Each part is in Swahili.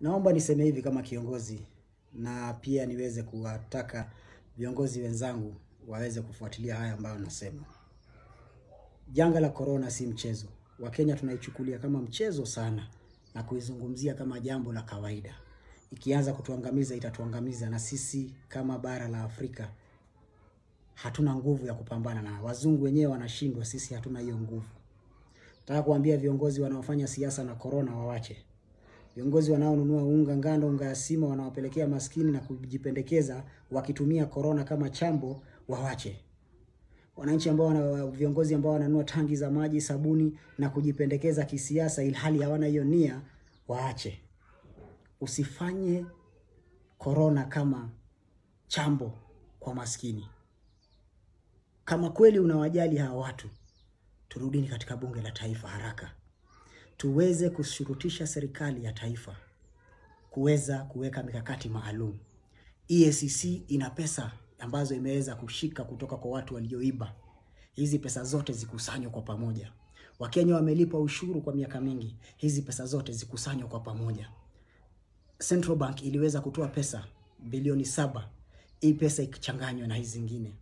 Naomba niseme hivi kama kiongozi na pia niweze kuwataka viongozi wenzangu waweze kufuatilia haya ambayo nasema. Janga la korona si mchezo. Wakenya tunaichukulia kama mchezo sana na kuizungumzia kama jambo la kawaida. Ikianza kutuangamiza itatuangamiza, na sisi kama bara la Afrika hatuna nguvu ya kupambana na wazungu wenyewe wanashindwa, sisi hatuna hiyo nguvu. Nataka kuambia viongozi wanaofanya siasa na korona wawache. Viongozi wanaonunua unga ngano, unga ya sima wanawapelekea maskini na kujipendekeza wakitumia korona kama chambo wawache. Wananchi ambao wana viongozi ambao wananunua tangi za maji, sabuni na kujipendekeza kisiasa ilhali hawana hiyo nia waache. Usifanye korona kama chambo kwa maskini. Kama kweli unawajali hawa watu, turudini katika bunge la taifa haraka tuweze kushurutisha serikali ya taifa kuweza kuweka mikakati maalum. EACC ina pesa ambazo imeweza kushika kutoka kwa watu walioiba. Hizi pesa zote zikusanywe kwa pamoja. Wakenya wamelipa ushuru kwa miaka mingi, hizi pesa zote zikusanywe kwa pamoja. Central Bank iliweza kutoa pesa bilioni saba, hii pesa ikichanganywa na hizi zingine.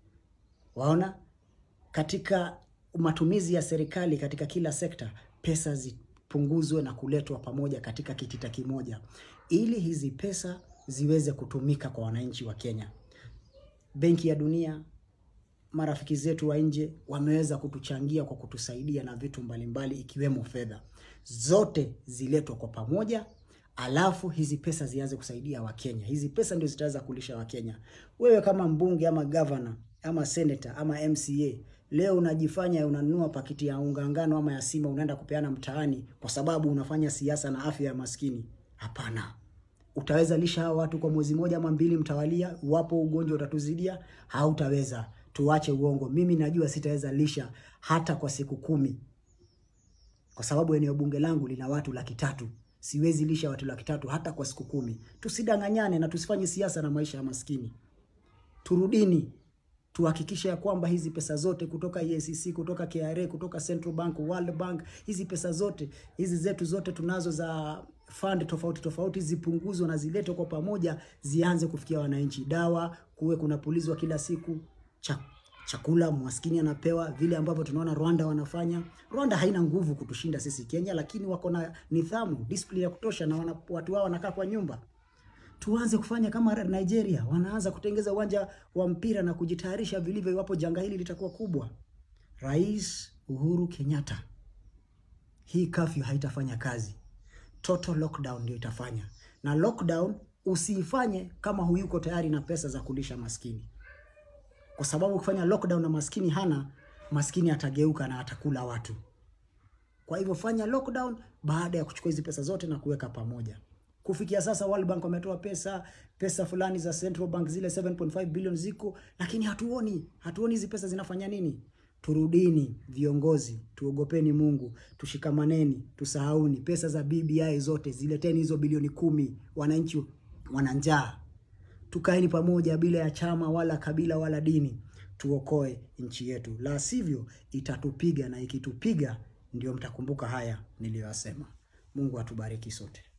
Waona, katika matumizi ya serikali katika kila sekta pesa zipunguzwe na kuletwa pamoja katika kitita kimoja, ili hizi pesa ziweze kutumika kwa wananchi wa Kenya. Benki ya Dunia, marafiki zetu wa nje wameweza kutuchangia kwa kutusaidia na vitu mbalimbali ikiwemo fedha, zote ziletwa kwa pamoja, alafu hizi pesa zianze kusaidia Wakenya. Hizi pesa ndio zitaweza kulisha Wakenya. Wewe kama mbunge ama gavana ama senator ama MCA leo unajifanya unanunua pakiti ya unga ngano ama ya sima unaenda kupeana mtaani kwa sababu unafanya siasa na afya ya maskini. Hapana. Utaweza lisha hawa watu kwa mwezi moja ama mbili mtawalia, iwapo ugonjwa utatuzidia? Hautaweza. Tuache uongo. Mimi najua sitaweza lisha hata kwa siku kumi, kwa sababu eneo bunge langu lina watu laki tatu. Siwezi lisha watu laki tatu hata kwa siku kumi. Tusidanganyane na tusifanye siasa na maisha ya maskini. Turudini tuhakikishe ya kwamba hizi pesa zote kutoka EACC, kutoka KRA, kutoka Central Bank, World Bank, hizi pesa zote hizi zetu zote tunazo za fund tofauti tofauti zipunguzwe na ziletwe kwa pamoja, zianze kufikia wananchi. Dawa kuwe kunapulizwa kila siku, cha, chakula maskini anapewa vile ambavyo tunaona Rwanda wanafanya. Rwanda haina nguvu kutushinda sisi Kenya, lakini wako na nidhamu, discipline ya kutosha na wana, watu wao wanakaa kwa nyumba tuanze kufanya kama Nigeria, wanaanza kutengeza uwanja wa mpira na kujitayarisha vilivyo iwapo janga hili litakuwa kubwa. Rais Uhuru Kenyatta, hii curfew haitafanya kazi, total lockdown ndio itafanya, na lockdown usiifanye kama huyuko tayari na pesa za kulisha maskini, kwa sababu ukifanya lockdown na maskini hana, maskini atageuka na atakula watu. Kwa hivyo fanya lockdown baada ya kuchukua hizi pesa zote na kuweka pamoja. Kufikia sasa World Bank wametoa pesa pesa fulani za Central Bank zile 7.5 billion ziko, lakini hatuoni hatuoni hizi pesa zinafanya nini? Turudini viongozi, tuogopeni Mungu, tushikamaneni, tusahauni pesa za BBI zote, zileteni hizo bilioni kumi. Wananchi wana njaa, tukaeni pamoja bila ya chama wala kabila wala dini, tuokoe nchi yetu, la sivyo itatupiga, na ikitupiga ndio mtakumbuka haya niliyoyasema. Mungu atubariki sote.